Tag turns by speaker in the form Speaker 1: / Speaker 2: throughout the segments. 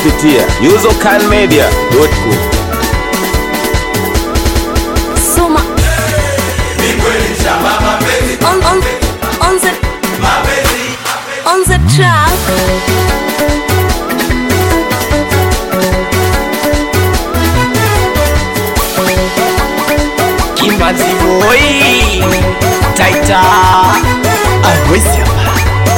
Speaker 1: kupitia usercanmedia.com.
Speaker 2: Soma on, on, on the on the track.
Speaker 3: Kimazi boy Taita Awezi hapa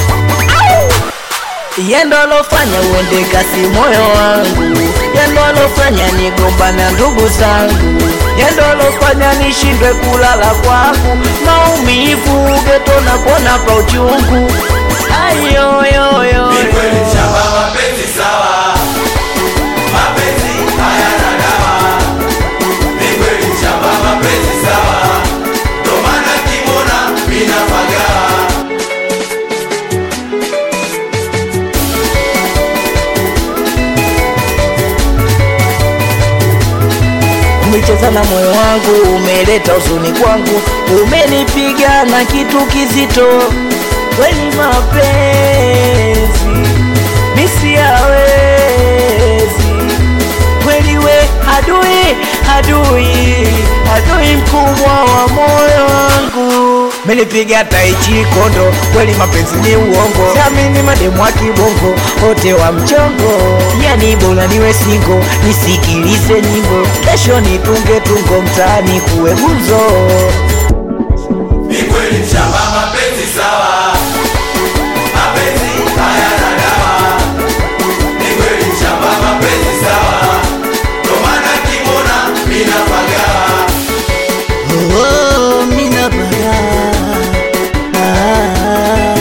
Speaker 3: Yendo alofanya uende kasi moyo wangu Yendo alofanya nigombana ndugu zangu Yendo alofanya nishindwe kulala kwangu Maumivu geto na kona pa uchungu Ayoyoyo umecheza na moyo wangu, umeleta huzuni kwangu, umenipiga na kitu kizito, kweli mapenzi misi yawezi kweli, we adui, adui, adui mkubwa wa moyo wangu menipiga taichi kondo, kweli mapenzi ni uongo, siamini mademu wa kibongo wote wa mchongo, yani bora niwe singo, nisikilize nyimbo, kesho nitunge tungo mtaani kuwe gumzo. Oh, mina baga. Ah.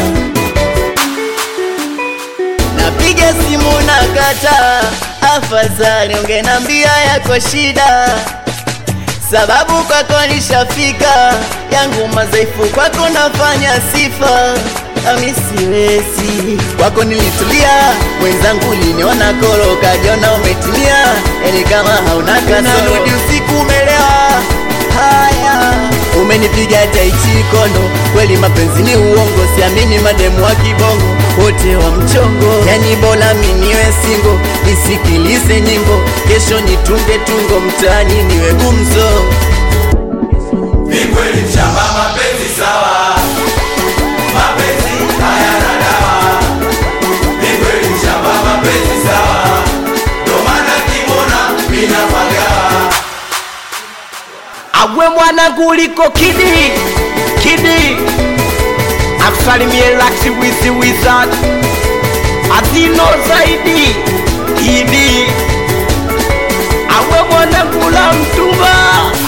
Speaker 3: Napiga simu na kata, afadhali ungenambia yako shida, sababu kwako nishafika, yangu madhaifu kwako nafanya sifa ami siwezi kwako nilitulia, wenzangu liniona koro, kajiona umetimia, yani kama hauna kasoro, narudi usiku umelewa haya umenipiga taichi kondo, kweli mapenzi ni uongo, siamini mademu wa kibongo wote wa mchongo, yani bora miniwe singo, nisikilize nyimbo, kesho nitunge tungo mtaani niwe gumzo. Awe mwana kuliko kidi kidi, akusalimie laksi wizi wizard azino zaidi idi. Awe mwana kula mtumba,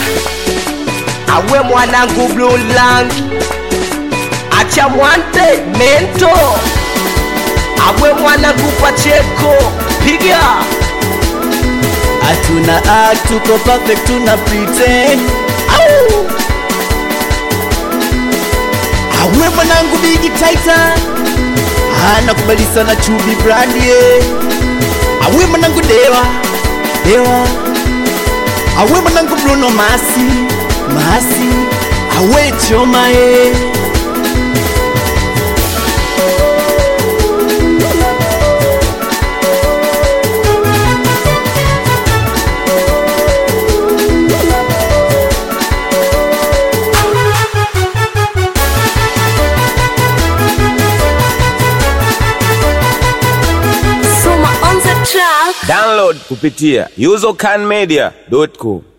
Speaker 3: awe mwanangu blue lang, acha mwante mento, awe mwanangu pacheko piga hatuna act, tuko perfect, tuna pretend. Au! Awe mwanangu bigi taita anakubali sana chubi brandi eh. Awe mwanangu dewa dewa, awe mwanangu Bruno Masi Masi, awe choma eh.
Speaker 2: Soma on the track.
Speaker 1: Download kupitia usercanmedia.com.